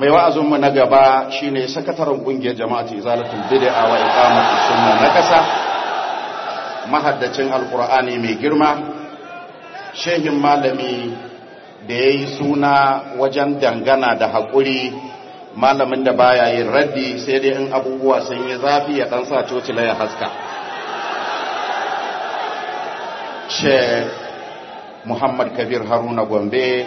mai wa'azinmu na gaba shine sakataren kungiyar jama'atu izalatul bid'a wa iqamatus sunna na kasa mahaddacin alqur'ani mai girma shehin malami da yayi suna wajen dangana da hakuri malamin da baya yin raddi sai dai in abubuwa sun yi zafi ya dan sa cocila ya haska Sheikh Muhammad Kabir Haruna Gombe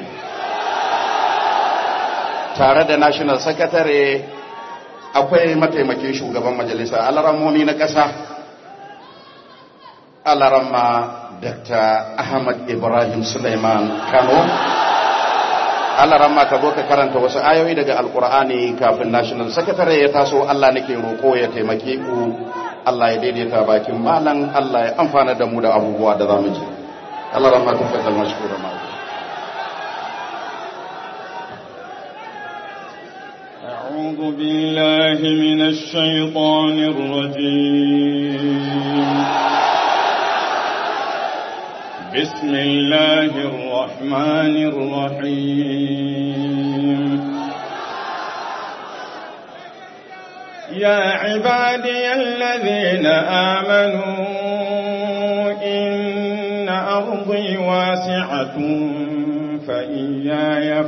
tare da National Secretary akwai mataimakin shugaban majalisa alarammomi na ƙasa alarama Dr. Ahmad Ibrahim Suleiman Kano alarama ka zo ka karanta wasu ayoyi daga alkur'ani kafin National Secretary ya taso Allah nake roƙo ya taimake ku Allah ya daidaita bakin malan Allah ya amfana da mu da abubuwa da zamu ji Allah rahma ta fadal mashkura ma أعوذ بالله من الشيطان الرجيم بسم الله الرحمن الرحيم يا عبادي الذين آمنوا إن أرضي واسعة فإياي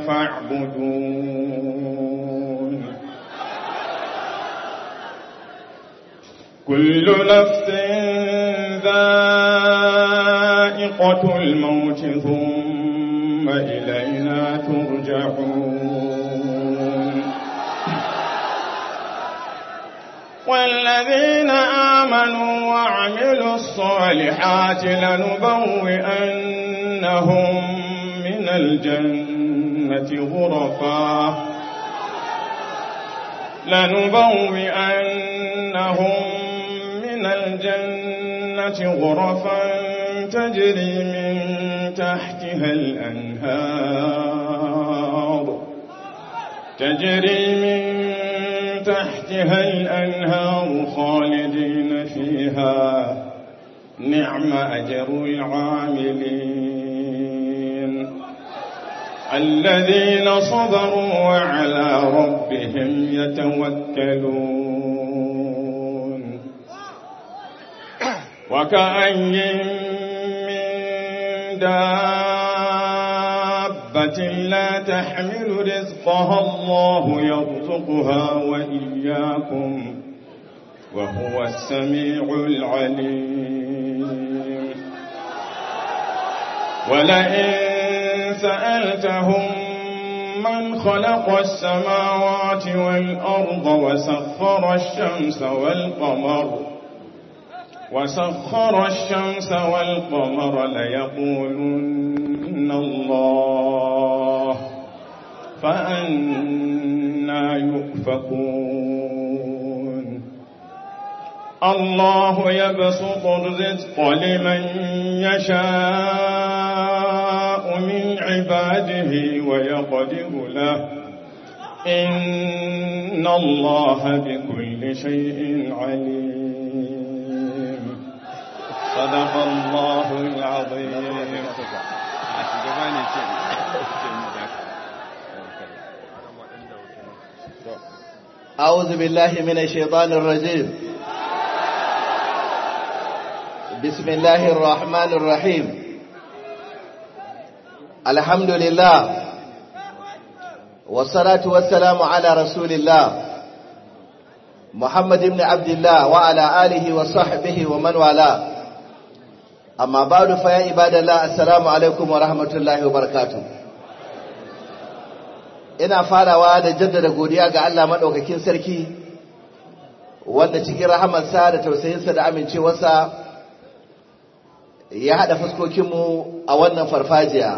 فاعبدون كل نفس ذائقة الموت ثم إلينا ترجعون والذين آمنوا وعملوا الصالحات لنبوئنهم من الجنة غرفا لنبوئنهم من الجنة غرفا تجري من تحتها الأنهار تجري من تحتها الأنهار خالدين فيها نعم أجر العاملين الذين صبروا وعلى ربهم يتوكلون وكأي من دابة لا تحمل رزقها الله يرزقها وإياكم وهو السميع العليم ولئن سألتهم من خلق السماوات والأرض وسخر الشمس والقمر وسخر الشمس والقمر ليقولن الله فأنا يؤفكون الله يبسط الرزق لمن يشاء من عباده ويقدر له إن الله بكل شيء عليم صدق الله العظيم أعوذ بالله من الشيطان الرجيم بسم الله الرحمن الرحيم الحمد لله والصلاة والسلام على رسول الله محمد بن عبد الله وعلى آله وصحبه ومن والاه أما بعد فيا عباد الله السلام عليكم ورحمة الله وبركاته ina farawa da jaddada godiya ga Allah maɗaukakin sarki wanda cikin rahamarsa da tausayinsa da amincewarsa ya haɗa fuskokinmu a wannan farfajiya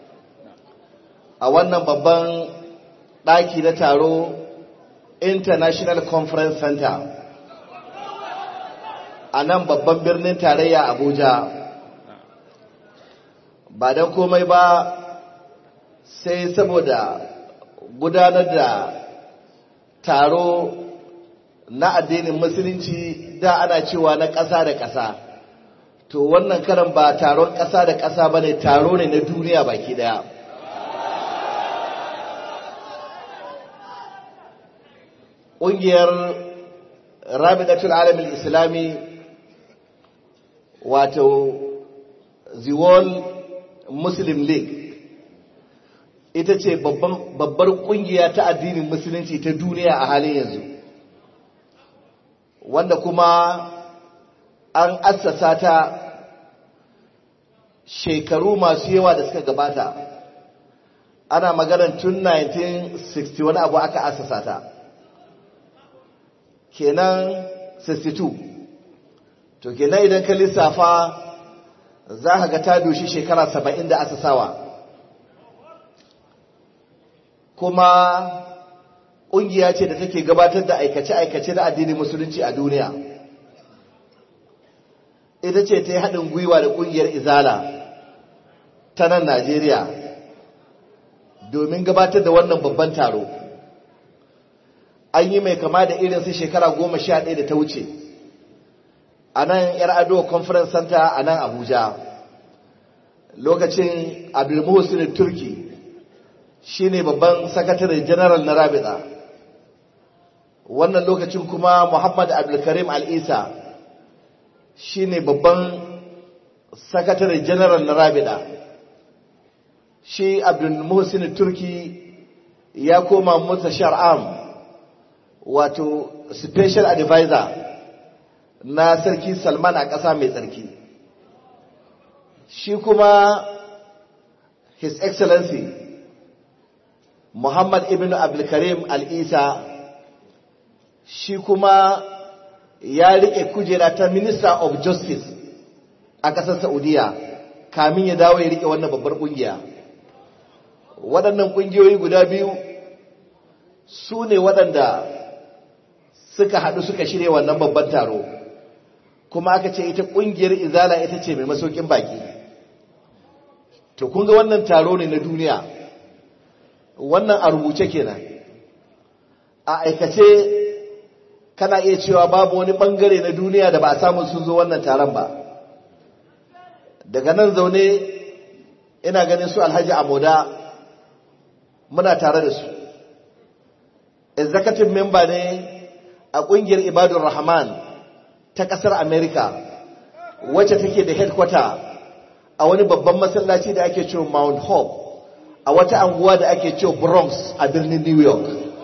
a wannan babban ɗaki na taro international conference center a nan babban birnin tarayya abuja ba don komai ba sai saboda gudanar da taro na addinin musulunci da ana cewa na ƙasa da ƙasa to wannan karan ba taron ƙasa da ƙasa ba ne taro ne na duniya baki ɗaya ƙungiyar rabidatul alamin islami wato the world muslim league ita ce babbar ƙungiya ta addinin musulunci ta duniya a halin yanzu wanda kuma an assasa ta shekaru masu yawa da suka gabata ana maganar tun 1960 wani abu aka assasa ta kenan 62 to kenan idan ka lissafa za ka ga ta doshi shekara 70 da asasawa kuma ƙungiya ce da take gabatar da aikace-aikace na addinin musulunci a duniya ita ce ta yi haɗin gwiwa da ƙungiyar izala ta nan najeriya domin gabatar da wannan babban taro an yi mai kama da irin su shekara goma sha ɗaya da ta wuce a nan yar ado conference center a nan abuja lokacin abdulmuhsin turki shine babban sakatare general na rabita wannan lokacin kuma muhammad abdulkarim al'isa shine babban sakatare general na rabita shi abdulmuhsin turki ya koma mutashar am wato special advisor na sarki salman a ƙasa mai tsarki shi kuma his excellency muhammad ibn abdulkarim al'isa shi kuma ya riƙe kujera ta minister of justice a ƙasar saudiya kamin ya dawo ya riƙe wannan babbar ƙungiya waɗannan ƙungiyoyi guda biyu su ne waɗanda suka haɗu suka shirya wannan babban taro kuma aka ce ita ƙungiyar izala ita ce mai masaukin baki to kun ga wannan taro ne na duniya wannan a rubuce kenan a aikace kana iya cewa babu wani ɓangare na duniya da ba a samu sun zo wannan taron ba daga nan zaune ina ganin su alhaji amoda muna tare da su executive member ne a ƙungiyar ibadun rahman ta ƙasar america wacce take da headquarter a wani babban masallaci da ake cewa mount hope a wata anguwa da ake cewa bronx a birnin new york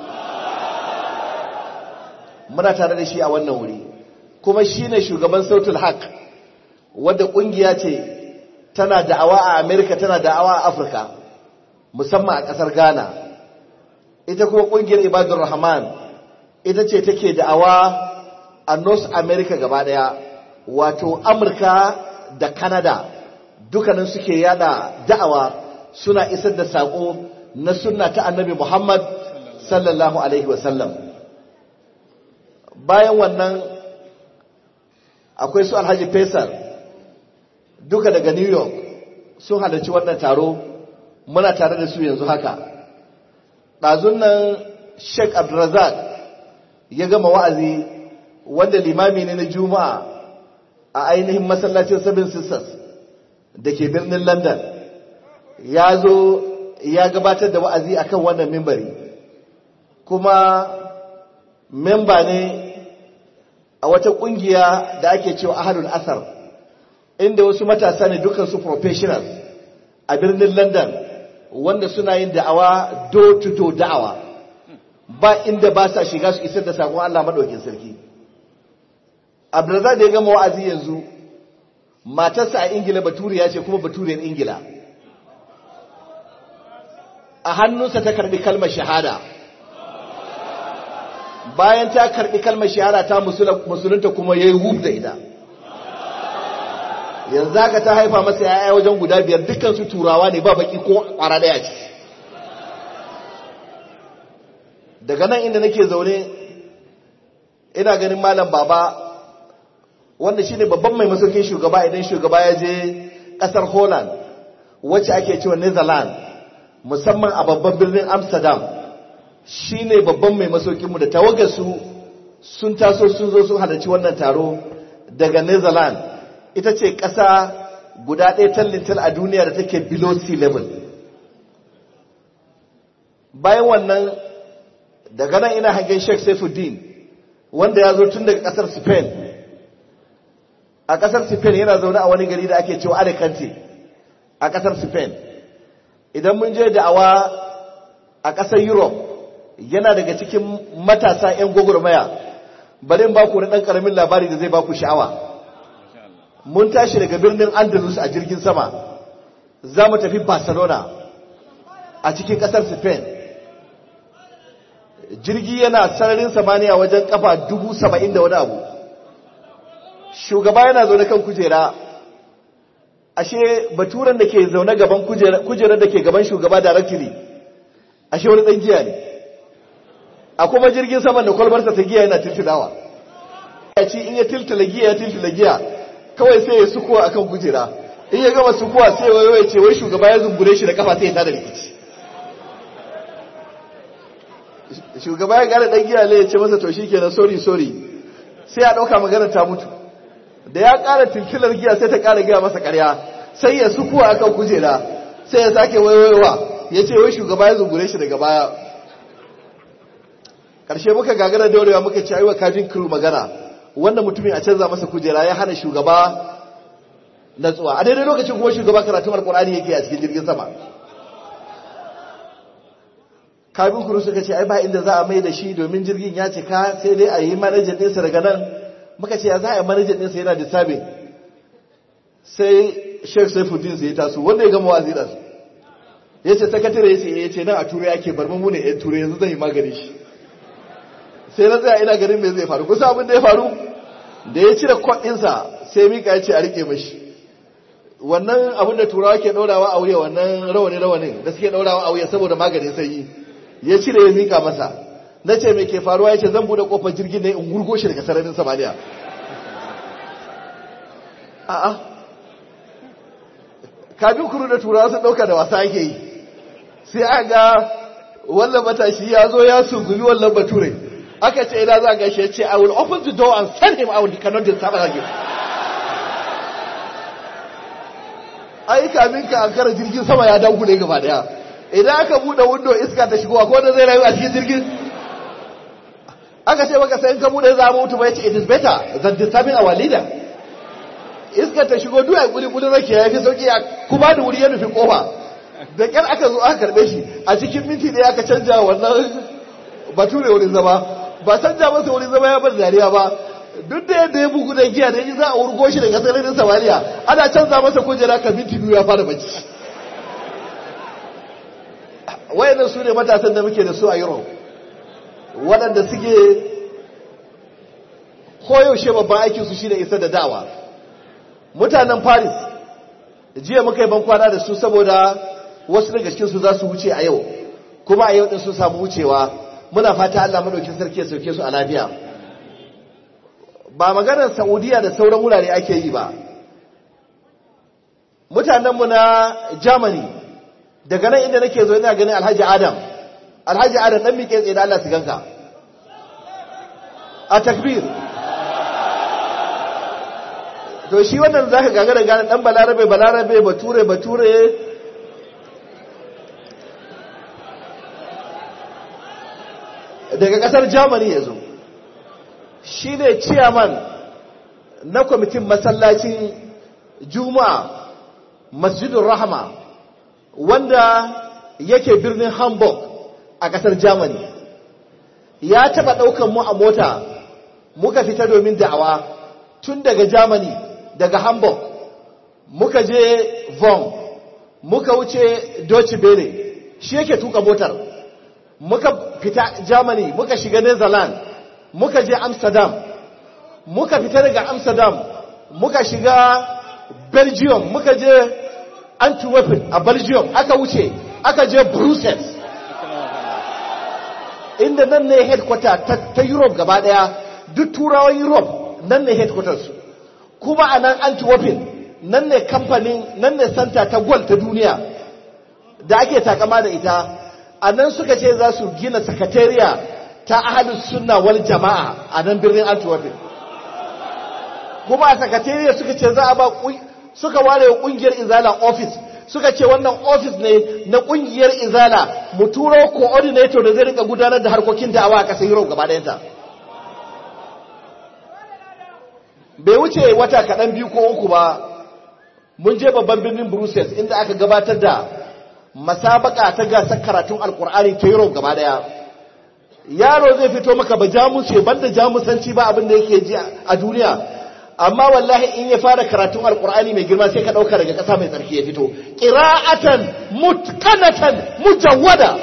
muna tare da shi a wannan wuri kuma shi ne shugaban sautul haq wadda ƙungiya ce tana da'awa a america tana da'awa a afirka musamman a ƙasar ghana ita kuma ƙungiyar ibadun rahman ita ce take da'awa a north america gaba daya wato amurka da canada dukkanin suke yada da'awa suna isar da saƙo na sunna ta annabi muhammad sallallahu alaihi wasallam bayan wannan akwai su alhaji faisal duka daga new york sun halarci wannan taro muna tare da su yanzu haka ɗazun nan sheik abdulrazak ya gama wa'azi wanda limami ne na juma'a a ainihin masallacin seven sisters da ke birnin london ya zo ya gabatar da wa'azi akan wannan mimbari kuma memba ne a wata kungiya da ake cewa ahadul asar inda wasu matasa ne dukansu professionals a birnin london wanda suna yin da'awa door to door da'awa ba inda ba sa shiga su isar da sakon Allah madaukin sarki Abdulrazak da ya gama wa'azi yanzu matarsa a Ingila baturiya ce kuma baturiyar Ingila a hannunsa ta karbi kalmar shahada bayan ta karbi kalmar shahada ta musulunta kuma yayi hub da ita yanzu haka ta haifa masa yaya wajen guda biyar dukkan su turawa ne ba baki ko kwara daya ce daga nan inda nake zaune ina ganin malam baba wanda shine babban mai masaukin shugaba idan shugaba ya je kasar holland wacce ake cewa netherlands musamman a babban birnin amsterdam shine babban mai masaukinmu da tawagarsu sun taso sun zo sun halarci wannan taro daga netherlands ita ce ƙasa guda ɗaya tallintal a duniya da take below sea level bayan wannan daga nan ina hangen sheikh saifuddin wanda ya zo tun daga kasar spain a kasar spain yana zaune a wani gari da ake cewa alicante a kasar spain idan mun je da'awa a kasar europe yana daga cikin matasa 'yan gwagwarmaya bari in ba ku na ɗan ƙaramin labari da zai ba ku sha'awa mun tashi daga birnin andalus a jirgin sama za mu tafi barcelona a cikin ƙasar spain jirgi yana sararin samaniya wajen kafa dubu saba'in da wani abu shugaba yana zaune kan kujera ashe baturan da ke zaune gaban kujerar da ke gaban shugaba directly ashe wani ɗan giya ne a kuma jirgin saman da kwalbarsa ta giya yana tiltilawa ya ci in ya tiltila giya ya tiltila giya kawai sai ya sukuwa akan kujera in ya gama sukuwa sai wayo ya ce wai shugaba ya zumbure shi da kafa sai ya tada rikici shugaba ya gane dan giya ne ya ce masa to shikenan sorry sorry sai ya dauka magana ta mutu da ya kara tiltilar giya sai ta kara giya masa karya sai ya sukuwa akan kujera sai ya sake wayoyowa ya ce wai shugaba ya zumbure shi daga baya karshe muka gagara daurewa muka ci aiwa kajin crew magana wannan mutumin a canza masa kujera ya hana shugaba natsuwa a daidai lokacin kuma shugaba karatun alkur'ani yake a cikin jirgin sama kabin kuru suka ce ai ba inda za a mai da shi domin jirgin ya cika sai dai a yi manajan ɗinsa daga nan muka ce ya za a yi manajan ɗinsa yana da sabin sai sheikh saifuddin sai ya taso wanda ya gama wazi da su ya ce sakatare ya ce ya ce nan a turai ake bar mu ne yan turai yanzu zan yi magani shi sai na tsaya ina ganin me zai faru kusa abin da ya faru da ya cire kwaɗinsa sai mika ya ce a rike mashi wannan abin da turawa ke ɗaurawa a wuya wannan rawani rawanin da suke ɗaurawa a wuya saboda maganin sanyi ya cire ya mika masa na ce me ke faruwa ya ce zan buɗe ƙofar jirgin ne in gurgo shi daga sararin samaniya a'a kafin kuru da turawa sun ɗauka da wasa ake yi sai a ga wannan matashi ya zo ya sungumi wannan bature aka ce ina za ga shi ya ce I will open the door and send him out he cannot disturb us again ai kamin ka ankara jirgin sama ya dagule gaba daya idan aka bude window iska ta shigo ko da zai rayu a cikin jirgin aka ce maka sai in ka bude za mu mutu ba yace it is better than disturbing our leader iska ta shigo duk ai guri guri rake ya fi sauki kuma da wuri ya nufi kofa da kyar aka zo aka karbe shi a cikin minti ɗaya aka canja wannan bature wurin zama ba canja masa wurin zama ya bar dariya ba duk da yadda ya bugu da giya da yi za a wurgo shi daga sararin samaniya ana canza masa kujera ka minti biyu ya fara bacci wayannan su ne matasan da muke da su a europe waɗanda suke koyaushe babban aikinsu shi ne isar da dawa mutanen paris jiya muka yi bankwana da su saboda wasu daga cikinsu za su wuce a yau kuma a yau ɗin sun samu wucewa muna fata allah maɗaukin sarki ya sauke su a lafiya ba maganar saudiya da sauran wurare ake yi ba mutanenmu na germany daga nan inda nake zo ina ganin alhaji adam alhaji adam dan miƙe tsaye da allah su ganka a takbir to shi wannan zaka gagara gane dan balarabe balarabe bature bature daga kasar germany ya zo shi ne ciyaman na kwamitin masallacin juma'a masjidun rahama wanda yake birnin hamburg a kasar germany ya taba daukan mu a mota muka fita domin da'awa tun daga germany daga hamburg muka je von muka wuce deutsche bere shi yake tuka motar muka fita germany muka shiga netherlands muka je amsterdam muka fita daga amsterdam muka shiga belgium muka je antwerpen a belgium aka wuce aka je brussels inda nan ne headquarter ta, ta europe gaba daya duk turawan europe nan ne headquarters su kuma a nan antwerpen nan ne kamfanin nan ne santa ta gwal ta duniya da ake takama da ita a nan suka ce za su gina sakatariya ta ahalin sunna wal jama'a a nan birnin antwerpen kuma a sakatariya suka ce za a ba suka ware wa kungiyar izala office suka ce wannan ofis ne na kungiyar izala mu turo coordinator da zai rika gudanar da harkokin da'awa a ƙasar Europe gaba ɗayanta bai wuce wata kaɗan biyu ko uku ba mun je babban birnin Brussels inda aka gabatar da masabaka ta gasar karatun alkur'ani ta Europe gaba ɗaya yaro zai fito maka ba jamus banda jamusanci ba abin da yake ji a duniya amma wallahi in ya fara karatun alkur'ani mai girma sai ka dauka daga kasa mai tsarki ya fito qira'atan mutqanatan mujawwada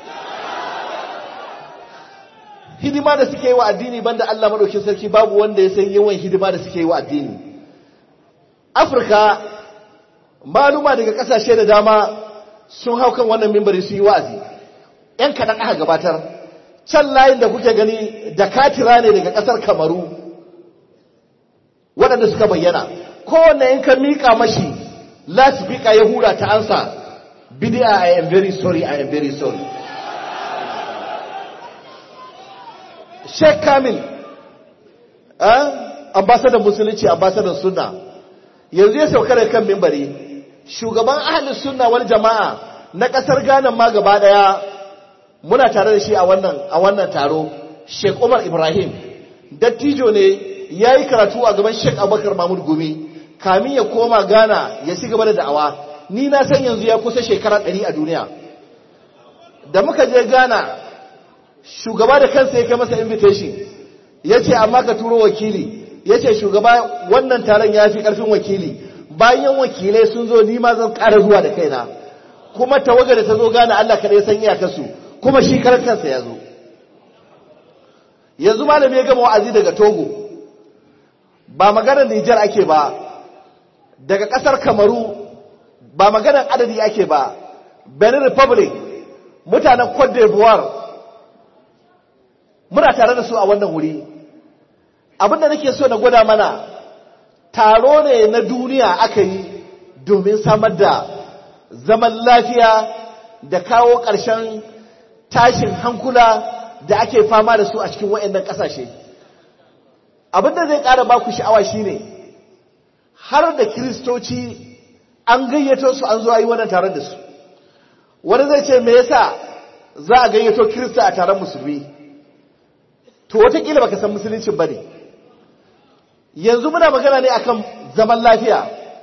hidima da suke yi wa addini banda Allah madaukin sarki babu wanda ya san yawan hidima da suke yi wa addini Afirka maluma daga kasashe da dama sun hau kan wannan mimbari su yi wa'azi yan kadan aka gabatar can layin da kuke gani da katira ne daga kasar Kamaru waɗanda suka bayyana kowanne in ka miƙa mashi lasifika ya hura ta ansa bidi'a I am very sorry I am very sorry Sheikh Kamil eh ambassador musulunci ambassador sunna yanzu ya sauka da kan mimbari shugaban ahlus sunna wal jama'a na kasar Ghana ma gaba daya muna tare da shi a wannan a wannan taro Sheikh Umar Ibrahim dattijo ne ya yi karatu a gaban Sheikh Abubakar Mahmud Gumi kamin ya koma Ghana ya ci gaba da da'awa ni na san yanzu ya kusa shekara ɗari a duniya da muka je Ghana shugaba da kansa ya kai masa invitation ya ce amma ka turo wakili ya ce shugaba wannan taron ya fi ƙarfin wakili bayan wakilai sun zo ni ma zan ƙara zuwa da kaina kuma tawaga da ta zo Ghana Allah kaɗai san iyakarsu kuma shi karan kansa ya zo yanzu malami ya gama wa'azi daga Togo ba maganar Nijar ake ba daga ƙasar Kamaru ba maganar adadi ake ba Benin Republic mutanen Cote d'Ivoire muna tare da su a wannan wuri abinda nake so na gwada mana taro ne na duniya aka yi domin samar da zaman lafiya da kawo ƙarshen tashin hankula da ake fama da su a cikin waɗannan ƙasashe. abin da zai ƙara baku sha'awa shine har da kiristoci an gayyato su an zuwa yi wannan taron da su wani zai ce me yasa za a gayyato kirista a taron musulmi to watakila baka san musuluncin ba ne yanzu muna magana ne akan zaman lafiya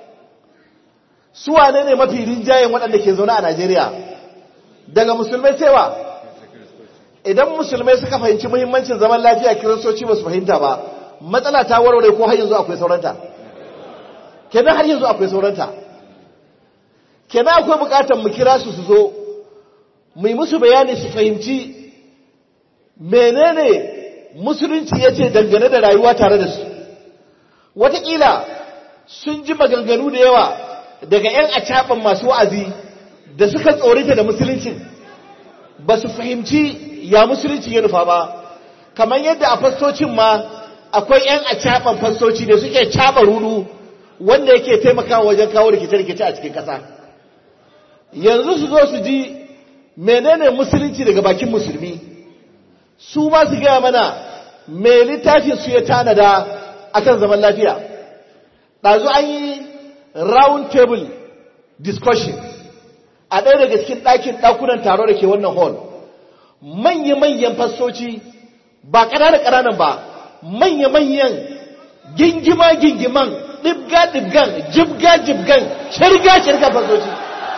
su wane ne mafi rinjayen waɗanda ke zaune a najeriya daga musulmai cewa idan musulmai suka fahimci muhimmancin zaman lafiya kiristoci ba su fahimta ba matsala ta warware ko har yanzu akwai sauranta kenan har yanzu akwai sauranta kenan akwai bukatar mu kira su su zo mu yi musu bayani su fahimci menene musulunci ya ce dangane da rayuwa tare da su wataƙila sun ji maganganu da yawa daga 'yan acaɓan masu wa'azi da suka tsorita da musuluncin ba su fahimci ya musulunci ya nufa ba kamar yadda a fastocin ma akwai 'yan a caɓan fastoci da suke caɓa ruru wanda yake taimakawa wajen kawo rikice-rikice a cikin ƙasa yanzu su zo su ji menene musulunci daga bakin musulmi su ma su gaya mana mai littafin su ya tanada akan zaman lafiya ɗazu an yi round table discussion a ɗaya daga cikin ɗakin ɗakunan taro da ke wannan hall manya-manyan fastoci ba ƙananan-ƙananan ba manya-manyan gingima-gingiman ɗibga-ɗibgan jibga-jibgan shirga-shirga fasoci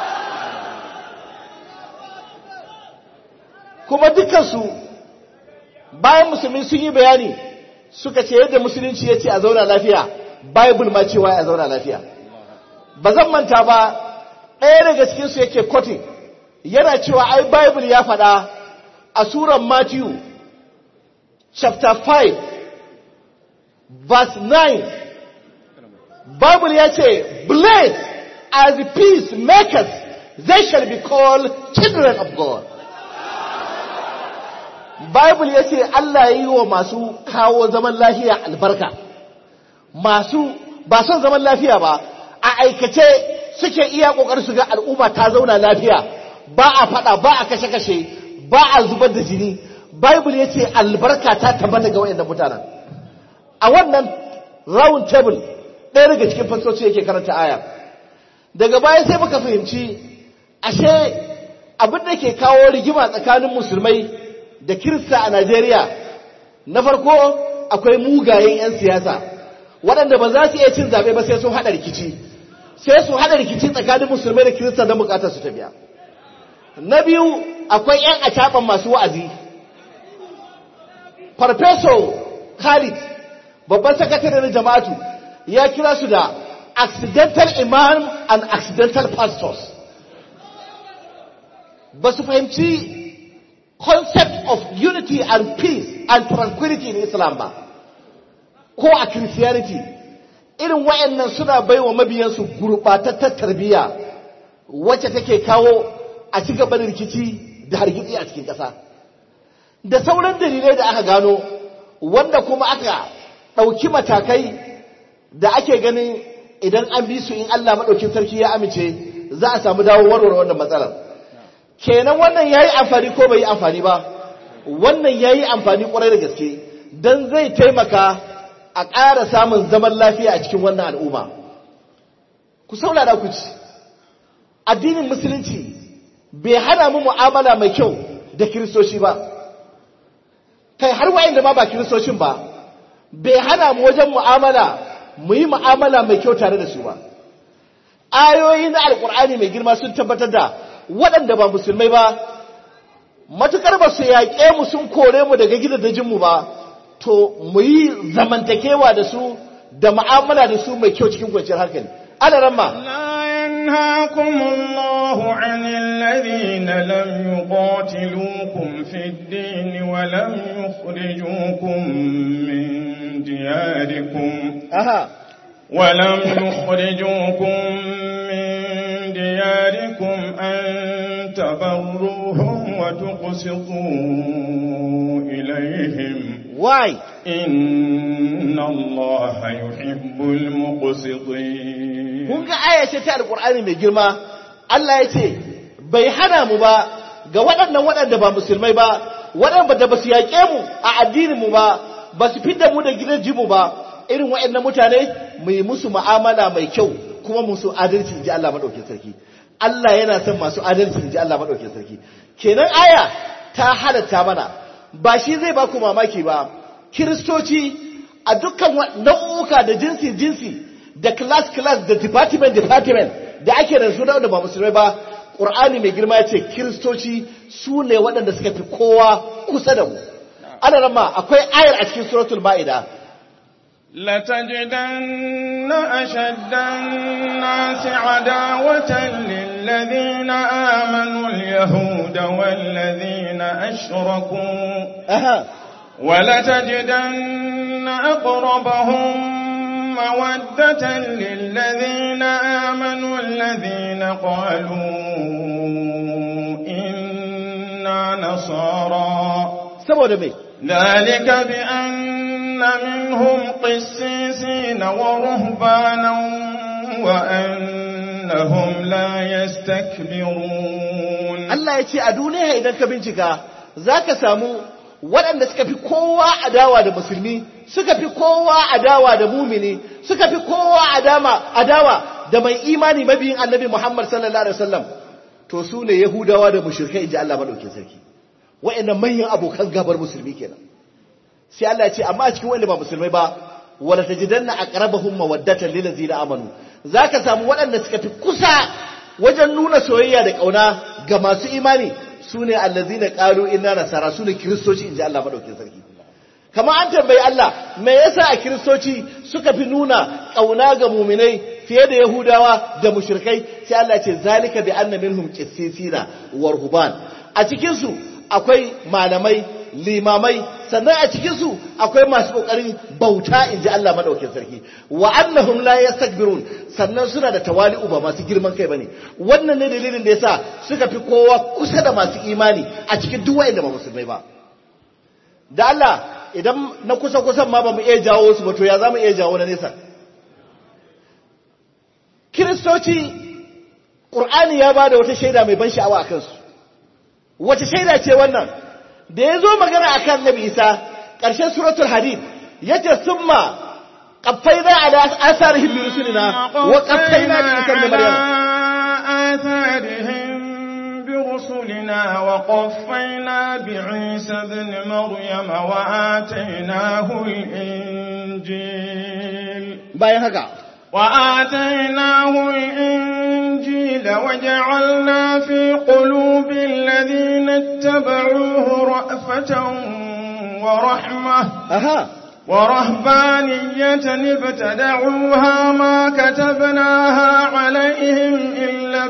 kuma dukansu bayan musulmi sun yi bayani suka ce yadda musulunci ya ce a zauna lafiya bible ma cewa a zauna lafiya ba zan manta ba ɗaya daga cikinsu yake kotin yana cewa ai bible ya faɗa a suran matthew chapter 5 verse 9 bible ya ce blessed are the peacemakers they shall be called children of god bible ya ce allah ya yi wa masu kawo zaman lafiya albarka masu ba son zaman lafiya ba a aikace suke iya kokar su ga al'umma ta zauna lafiya ba a fada ba a kashe-kashe ba a zubar da jini bible ya ce albarka ta tabbata ga wayannan mutanen a wannan round table ɗaya daga cikin fasoci yake karanta aya daga baya sai muka fahimci ashe abin da ke kawo rigima tsakanin musulmai da kirista a Najeriya na farko akwai mugayen 'yan siyasa waɗanda ba za su iya cin zaɓe ba sai sun haɗa rikici sai su haɗa rikici tsakanin musulmai da kirista don bukatar su ta biya na biyu akwai 'yan acaɓan masu wa'azi farfeso khalid babban sakatare na jama'atu ya kira su da accidental imam and accidental pastors ba su fahimci concept of unity and peace and tranquility in islam ba ko a christianity irin wayannan suna baiwa mabiyansu gurɓatattar tarbiyya wacce take kawo a ci gaba da rikici da hargitsi a cikin ƙasa da sauran dalilai da aka gano wanda kuma aka ɗauki matakai da ake ganin idan an bi su in Allah maɗaukin sarki ya amince za a samu dawo warware wannan matsalar kenan wannan ya yi amfani ko bai yi amfani ba wannan ya yi amfani ƙwarai da gaske don zai taimaka a ƙara samun zaman lafiya a cikin wannan al'umma ku saurara ku ci addinin musulunci bai hana mu mu'amala mai kyau da kiristoci ba kai har wa'inda ma ba kiristocin ba bai hana mu wajen mu'amala mu yi mu'amala mai kyau tare da su ba ayoyi na alkur'ani mai girma sun tabbatar da waɗanda ba musulmai ba matukar ba su yaƙe mu sun kore mu daga gidajenmu ba to mu yi zamantakewa da su da mu'amala da su mai kyau cikin kwanciyar hankali ana ramma لا ينهاكم الله عن الذين لم يقاتلوكم في الدين ولم يخرجوكم من دياركم aha ولم يخرجوكم من دياركم أن تبروهم وتقسطوا إليهم why إن الله يحب المقسطين kun ga aya ce ta alkur'ani mai girma Allah ya ce bai hana mu ba ga waɗannan waɗanda ba musulmai ba waɗanda ba su yaƙe mu a addinin mu ba ba su fidda mu da gidan jimu ba irin waɗannan mutane mu yi musu mu'amala mai kyau kuma musu adalci inji Allah madaukakin sarki Allah yana son masu adalci inji Allah madaukakin sarki kenan aya ta halatta mana ba shi zai ba ku mamaki ba kiristoci a dukkan wa- nau'uka da jinsi jinsi da class class da department department da ake da su da ba musulmai ba ƙur'ani mai girma ya ce kiristoci su ne waɗanda suka fi kowa kusa da mu ana rama akwai ayar a cikin suratul ma'ida لتجدن أشد الناس عداوة للذين آمنوا اليهود والذين أشركوا aha ولتجدن أقربهم مودة للذين آمنوا الذين قالوا إنا نصارى saboda mai ذلك بأن منهم قسيسين ورهبانا وأنهم لا يستكبرون Allah ya ce a duniya idan ka bincika za ka samu waɗanda suka fi kowa adawa da musulmi suka fi kowa adawa da mumini suka fi kowa adama adawa da mai imani mabiyin annabi Muhammad sallallahu alaihi wasallam to su ne Yahudawa da mushrikai inji Allah madaukakin sarki waɗannan manyan abokan gabar musulmi kenan sai Allah ya ce amma a cikin wanda ba musulmai ba wala tajidanna aqrabahum mawaddatan lil ladzina amanu zaka samu waɗanda suka fi kusa wajen nuna soyayya da kauna ga masu imani sune allazina qalu inna nasara sune kristoci inji Allah madaukakin sarki kamar an tambayi Allah me yasa a kiristoci suka fi nuna kauna ga muminai fiye da yahudawa da mushrikai sai Allah ya ce zalika bi anna minhum qissisina wa ruhban a cikin su akwai malamai limamai sannan a cikinsu akwai masu ƙoƙarin bauta in ji Allah maɗaukin sarki wa annahum la yastakbirun sannan suna da tawali'u ba masu girman kai bane wannan ne dalilin da yasa suka fi kowa kusa da masu imani a cikin duk wanda ba musulmai ba da Allah idan na kusa kusan ma ba mu iya jawo su ba to ya za mu iya jawo na nesa kiristoci ƙur'ani ya ba da wata shaida mai ban sha'awa a kansu wace shaida ce wannan da ya zo magana a kan nabi isa ƙarshen suratul hadid ya ce sun ma ƙaffai za a da asarihim bi rusulina wa ƙaffai na bi isa da maryam آثارهم برسلنا وقفينا بعيسى ابن مريم وآتيناه الإنجيل bayan haka وآتيناه الإنجيل وجعلنا في قلوب الذين اتبعوه رأفة ورحمة aha ورهبانية ابتدعوها ما كتبناها عليهم إلا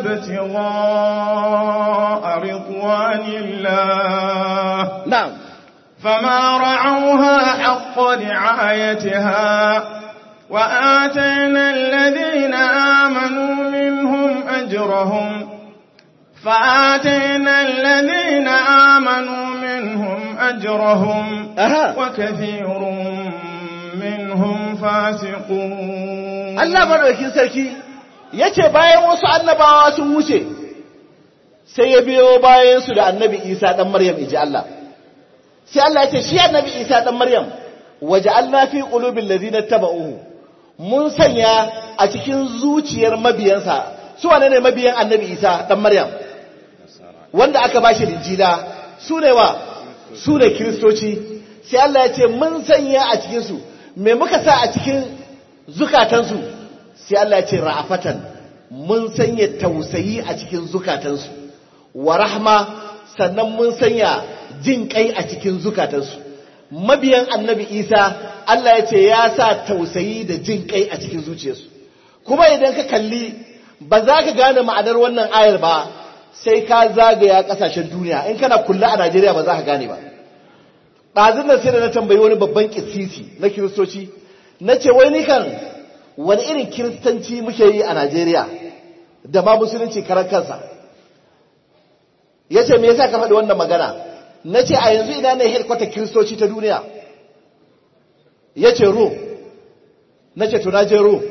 ابتغاء رضوان الله na'am فما رعوها حق رعايتها وآتينا الذين آمنوا منهم أجرهم فآتينا الذين آمنوا منهم أجرهم aha وكثير منهم فاسقون Allah madaukakin sarki yace bayan wasu annabawa sun wuce sai ya biyo bayan su da annabi Isa dan Maryam iji Allah sai Allah yace shi annabi Isa dan Maryam waja'alna fi qulubil ladina tabauhu mun sanya a cikin zuciyar mabiyansa su wane ne mabiyan annabi Isa dan Maryam wanda aka bashi injila su ne wa su ne kiristoci sai Allah ya ce mun sanya a cikinsu me muka sa a cikin zukatansu sai Allah ya ce ra'afatan mun sanya tausayi a cikin zukatansu wa rahma sannan mun sanya jin kai a cikin zukatansu mabiyan annabi isa Allah ya ce ya sa tausayi da jin kai a cikin zuciyarsu kuma idan ka kalli ba za ka gane ma'anar wannan ayar ba sai ka zagaya kasashen duniya in kana kulla a Najeriya ba za ka gane ba ɗazin nan sai da na tambayi wani babban kisisi na kiristoci na ce wai ni kan wani irin kiristanci muke yi a Najeriya da ma musulunci karan kansa ya ce me yasa ka faɗi wannan magana na ce a yanzu ina ne headquarter kiristoci ta duniya ya ce Rome na ce to na je Rome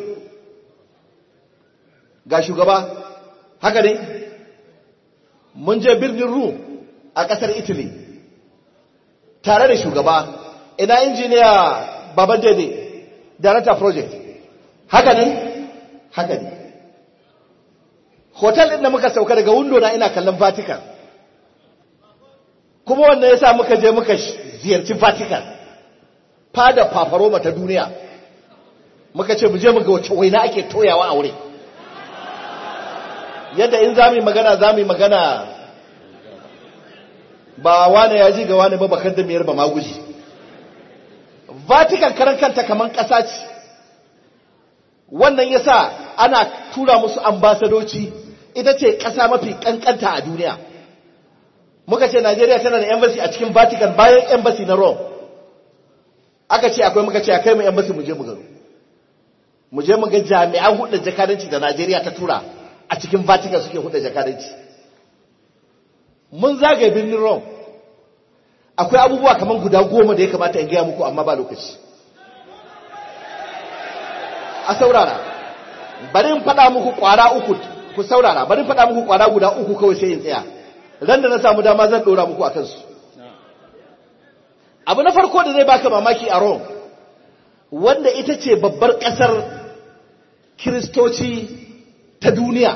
ga shugaba haka ne mun je birnin Rum a ƙasar Italy tare da shugaba ina injiniya baban dede director project haka ne haka ne hotel ɗin da muka sauka daga window na ina kallon Vatican kuma wannan yasa muka je muka ziyarci Vatican fada fafaroma ta duniya muka ce mu je mu ga wace waina ake toyawa a wurin yadda in za mu yi magana za mu yi magana ba wane ya ji ga wane ba bakar da miyar ba maguji vatican karan kanta kamar ƙasa ce wannan ya sa ana tura musu ambasadoci ita ce ƙasa mafi ƙanƙanta a duniya muka ce najeriya tana da embassy a cikin vatican bayan embassy na rome aka ce akwai muka ce a kai mu embassy mu je mu gano mu je mu ga jami'an hudu jakadanci da najeriya ta tura a cikin Vatican suke huda jakadanci mun zagaye birnin Rome akwai abubuwa kamar guda goma da ya kamata in gaya muku amma ba lokaci a saurara bari in faɗa muku ƙwara uku ku saurara bari in faɗa muku ƙwara guda uku kawai sai in tsaya ran da na samu dama zan ɗora muku a kansu abu na farko da zai baka mamaki a Rome wanda ita ce babbar ƙasar kiristoci ta duniya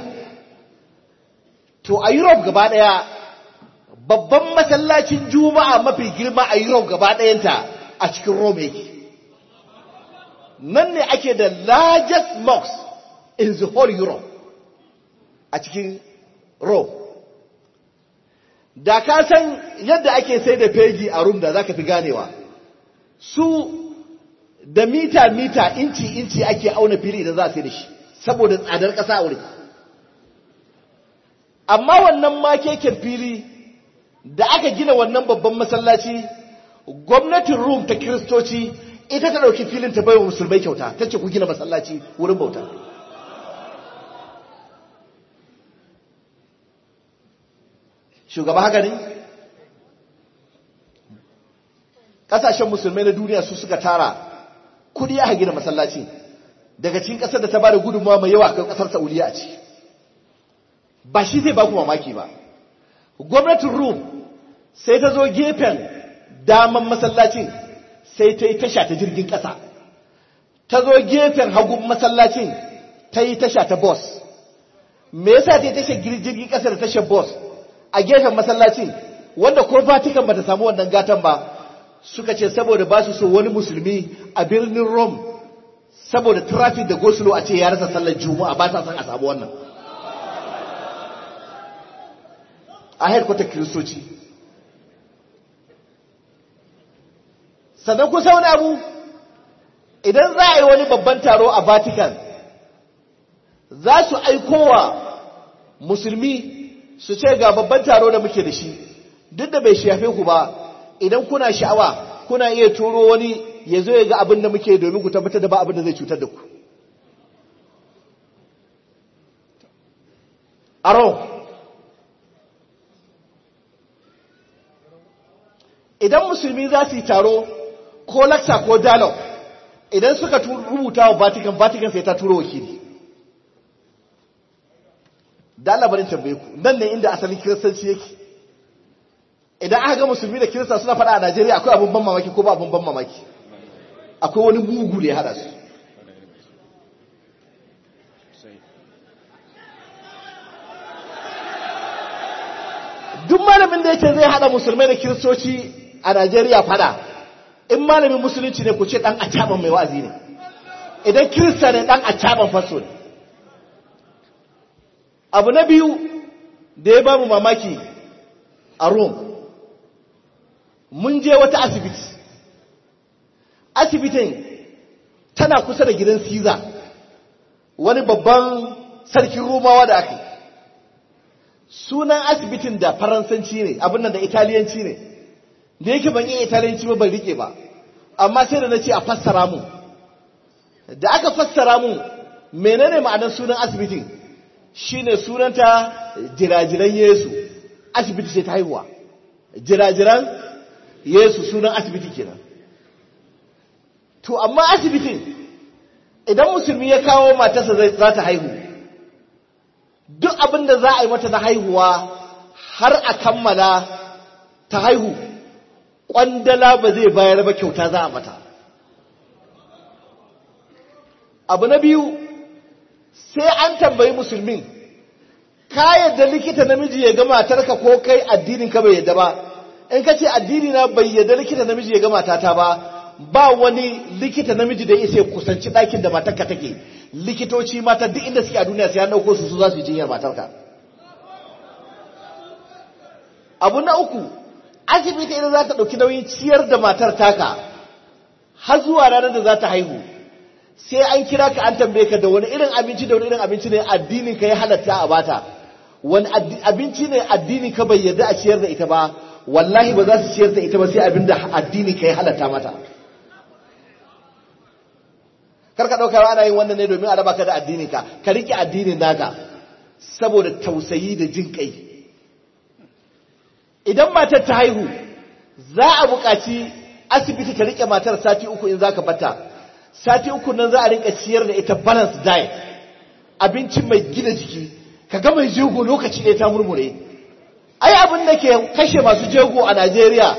to a Europe gaba ɗaya babban masallacin juma'a mafi girma a Europe gaba ɗayanta a cikin Rome yake nan ne ake da largest mosque in the whole Europe a cikin Rome da ka san yadda ake sai da feji a Rome da za ka fi ganewa su da mita-mita inci-inci ake auna fili da za a sai da shi saboda tsadar ƙasa a wurin amma wannan makeken fili da aka gina wannan babban masallaci gwamnatin rum ta kiristoci ita ta ɗauki filin ta baiwa musulmai kyauta ta ce ku gina masallaci wurin bauta shugaba haka ne ƙasashen musulmai na duniya su suka tara kudi aka gina masallaci daga cikin ƙasar da ta ba da gudunmawa mai yawa kan ƙasar saudiya a ciki ba shi zai ba ku mamaki ba gwamnatin rum sai ta zo gefen daman masallacin sai ta yi tasha ta jirgin ƙasa ta zo gefen hagun masallacin ta yi tasha ta bus me yasa ta tashar jirgin ƙasa da tashar bus a gefen masallacin wanda ko Vatican bata samu wannan gatan ba suka ce saboda ba su so wani musulmi a birnin Rome saboda traffic da gosulo a ce ya rasa sallar juma'a ba ta son a samu wannan a headquarter kiristoci sannan kusa wani abu idan za a yi wani babban taro a vatican za su aikowa musulmi su ce ga babban taro da muke da shi duk da bai shafe ku ba idan kuna sha'awa kuna iya turo wani ya zo ya ga abin da muke domin ku tabbatar da ba abin da zai cutar da ku aro idan musulmi za su yi taro ko laksa ko dialogue idan suka rubuta wa vatican vatican sai ta turo wakili da labarin tambaye ku nan ne inda asalin kiristanci yake idan aka ga musulmi da kirista suna faɗa a najeriya akwai abin ban mamaki ko ba abin ban mamaki akwai wani mugu da ya haɗa su duk malamin da yake zai haɗa musulmai da kiristoci a najeriya fada in malamin musulunci ne ku ce ɗan acaban mai wa'azi ne idan kirista ne ɗan acaban faso ne abu na biyu da ya ba mu mamaki a rome mun je wata asibiti asibitin tana kusa da gidan Caesar wani babban sarkin Romawa da aka sunan asibitin da faransanci ne abin nan da italiyanci ne da yake ban iya italiyanci ba ban rike ba amma sai da na ce a fassara mu da aka fassara mu menene ma'anar sunan asibitin shine sunanta jirajiran Yesu asibiti sai ta haihuwa jirajiran Yesu sunan asibiti kenan to amma asibitin idan musulmi ya kawo matarsa za ta haihu duk abin da za a yi mata na haihuwa har a kammala ta haihu ƙwandala ba zai bayar ba kyauta za a mata abu na biyu sai an tambayi musulmin ka yadda likita namiji ya ga matarka ko kai addinin ka bai yadda ba in ka ce addini na bai yadda likita namiji ya ga matata ba ba wani likita namiji da isa kusanci ɗakin da matarka take likitoci mata duk inda suke a duniya sai an ɗauko su su za su yi jinyar matarka abu na uku asibiti idan za ta ɗauki nauyin ciyar da matar taka har zuwa ranar da za ta haihu sai an kira ka an tambaye ka da wani irin abinci da wani irin abinci ne addinin ka ya halatta a bata wani abinci ne addinin ka bai yarda a ciyar da ita ba wallahi ba za su ciyar da ita ba sai abin da addinin ka ya halatta mata kar ka ɗauka ana yin wannan ne domin a raba ka da addinin ka ka riƙe addinin naka saboda tausayi da jin kai idan matar ta haihu za a buƙaci asibiti ta riƙe matar sati uku in za ka bata sati uku nan za a rinka ciyar da ita balance diet abinci mai gina jiki ka ga mai jego lokaci ɗaya ta murmure ai abin da ke kashe masu jego a Najeriya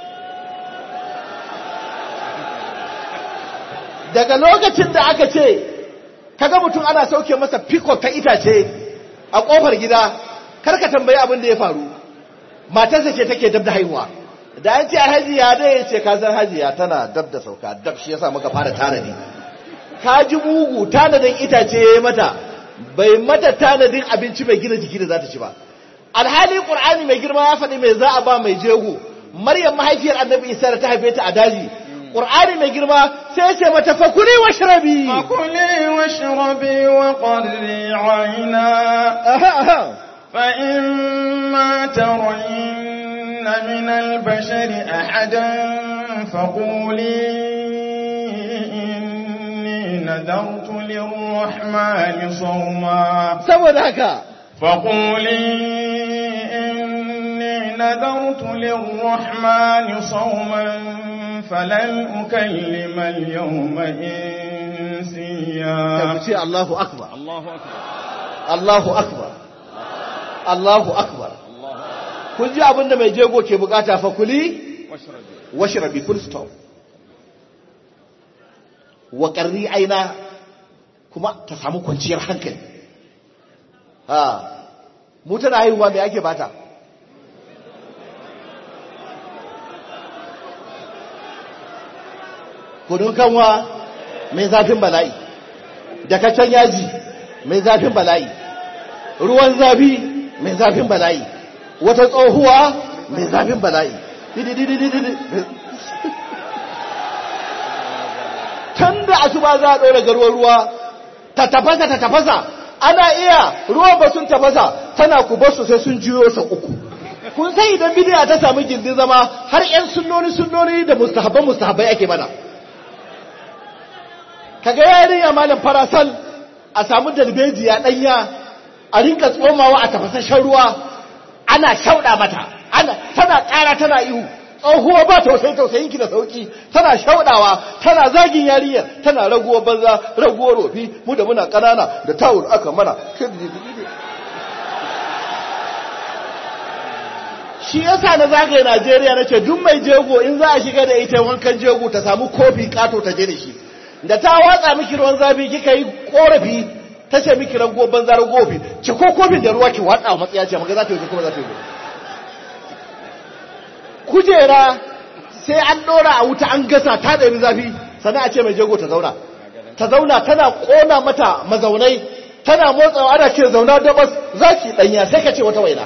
daga lokacin da aka ce kaga mutum ana sauke masa fiko ta itace a kofar gida karka tambayi abin da ya faru matarsa ce take dab da haihuwa da an ce hajiya dai ya ce kasar hajiya tana dab da sauka dab shi yasa muka fara tanadi ka ji mugu tanadin itace ya yi mata bai mata tanadin abinci mai gina jiki da za ta ci ba alhali qur'ani mai girma ya faɗi mai za a ba mai jego maryam mahaifiyar annabi isa da ta haife ta a daji qur'ani mai girma sai ce mata fakuli washrabi fakuli washrabi wa qarri ayna fa imma tarayna min al-bashari ahadan faquli inni nadartu lir-rahmani sawma saboda haka faquli نذرت للرحمن صوما فلن أكلم اليوم إنسيا ce Allahu akbar الله أكبر Allahu akbar Allahu akbar kun ji abinda mai jego ke bukata fa kuli واشربي washrabi full stop wa qarri aina kuma ta samu kwanciyar hankali ha mu tana haihuwa me ake bata kudin kanwa mai zafin bala'i dakaccen yaji mai zafin bala'i ruwan zafi mai zafin bala'i wata tsohuwa mai zafin bala'i tun da asuba za a ɗora garuwar ruwa ta tafasa ta tafasa ana iya ruwan ba sun tafasa tana ku basu sai sun jiyo sa uku kun sai idan bidiya ta samu gindin zama har 'yan sunnoni sunnoni da mustahabban mustahabbai ake mana kaga yarinya malam farasal a samu dalbejiya danya a rinka tsomawa a tafasashen ruwa ana shauɗa mata ana tana ƙara tana ihu tsohuwa ba tausayi tausayin ki da sauki tana shauɗawa tana zagin yarinyar tana raguwar banza raguwar rofi mu da muna ƙanana da tawul aka mana shi yasa na zagaye Najeriya nace duk mai jego in za a shiga da ita wankan jego ta samu kofi kato ta je da shi da ta watsa miki ruwan zafi kika yi korafi ta ce miki rago banza ragofi ki ko kofin da ruwa ki watsa wa matsaya ce maka za ta yi kuma za ta yi kujera sai an dora a wuta an gasa ta ɗari zafi sannan a ce mai jego ta zauna ta zauna tana ƙona mata mazaunai tana motsawa ana ce zauna dabas za ki ɗanya sai ka ce wata waina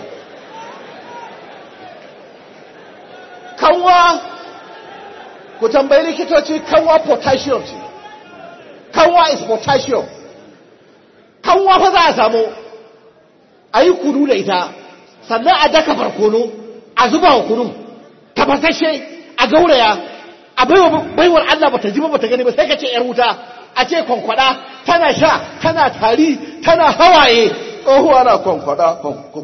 kanwa ku tambayi likitoci kanwa potassium ce kanwa is potassium kanwa fa za a samu a yi kunu da ita sannan a daka barkono a zuba wa kunun tafasashe a gauraya a baiwar Allah bata ji ba bata gani ba sai ka ce yar wuta a ce kwankwada tana sha tana tari tana hawaye tsohuwa na kwankwada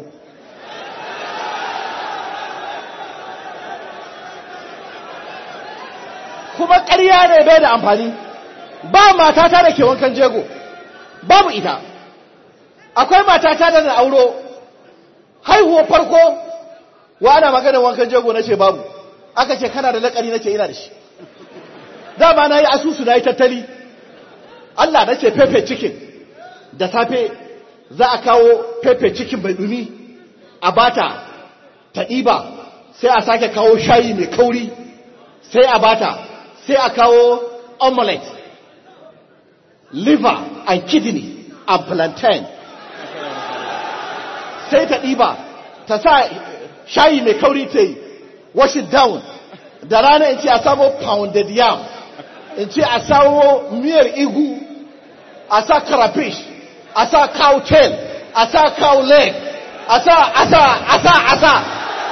kuma ƙarya ne bai da amfani ba matata da ke wankan jego babu ita akwai matata da na auro haihuwar farko wa ana maganin wankan jego na ce babu aka ce kana da lakari na ce ina da shi dama na yi asusu na yi tattali Allah na ce pepe cikin da safe za a kawo pepe cikin mai dumi a bata ta ɗiba sai a sake kawo shayi mai kauri sai a bata sai a kawo omelette liver and kidney and plantain sai ta ɗiba ta sa shayi mai kauri ta yi wash it down da rana in ce a samo pounded yam in ce a samo miyar igu a sa crayfish a sa cow tail a sa cow leg a sa a sa a sa a sa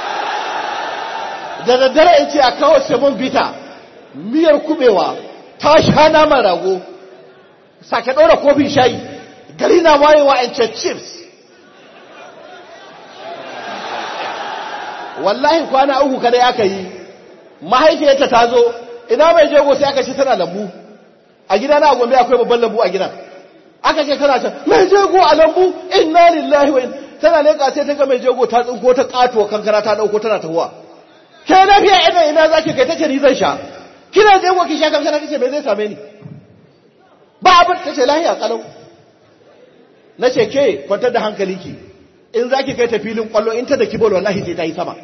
da daddare in ce a kawo semon bita miyar kubewa ta sha naman rago sake ɗora kofin shayi gari na wayewa in ce chips wallahi kwana uku kada aka yi mahaifiyarta ta zo ina mai jego sai aka ce tana lambu a gida na gombe akwai babban lambu a gidan aka ce tana ta mai jego a lambu inna lillahi wa tana leka sai ta ga mai jego ta tsinko ta kato kankara ta dauko tana tahuwa ke lafiya ina ina zaki kai tace ni zan sha kina jego ki sha kankara kace me zai same ni ba abin tace lafiya kalau nace ke kwantar da hankalinki in za ki kai ta filin kwallo in ta da kibol wallahi sai ta yi sama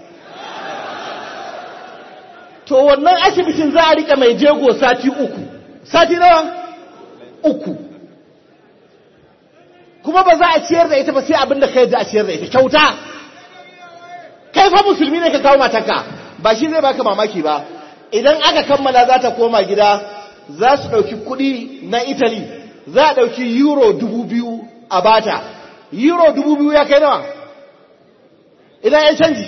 to wannan asibitin za a rika mai jego sati uku sati nawa uku kuma ba za a ciyar da ita ba sai abin da kai da a ciyar da ita kyauta kai fa musulmi ne ka kawo matarka ba shi zai baka mamaki ba idan aka kammala za ta koma gida za su ɗauki kuɗi na italy za a ɗauki euro dubu biyu a bata euro dubu biyu ya kai nawa idan ya canji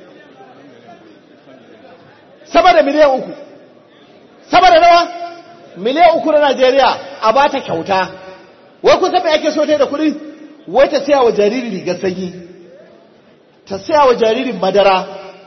sama da miliyan uku sama da nawa miliyan uku na najeriya a ba ta kyauta wai kun san me ake so ta da kuɗi wai ta saya wa jariri rigar sanyi ta saya wa jaririn madara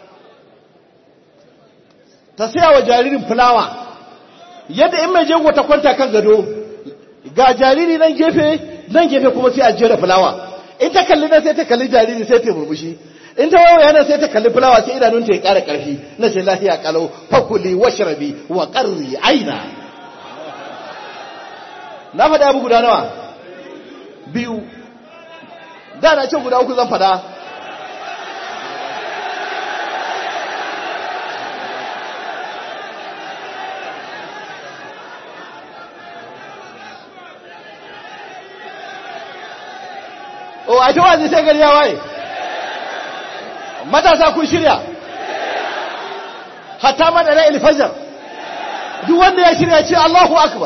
ta saya wa jaririn fulawa yadda in mai jego ta kwanta kan gado ga jariri nan gefe nan gefe kuma sai a jera fulawa in ta kalli nan sai ta kalli jariri sai ta murmushi in ta wayo yana sai ta kalli fulawa sai idanunta ya ƙara ƙarfi na ce lafiya kalau fakuli washrabi wa qarri aina na faɗa abu guda nawa biyu da na ce guda uku zan fada o a ta wazi sai gari ya waye matasa kun shirya hatta madara ilfajar duk wanda ya shirya ce Allahu akbar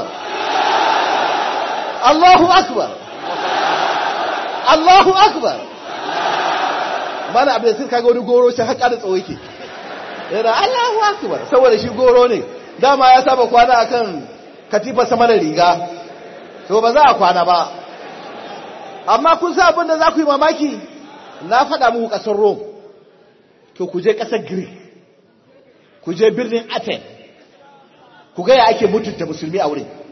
Allahu akbar Allahu akbar mana abin da sun kaga wani goro shi haƙa da tsawo yake yana Allahu akbar saboda shi goro ne dama ya saba kwana akan katifa sama da riga to ba za a kwana ba amma kun sa abin da za ku yi mamaki na faɗa muku ƙasar Rome to ku je ƙasar Greek ku je birnin Athens ku ga ya ake mutunta musulmi a wurin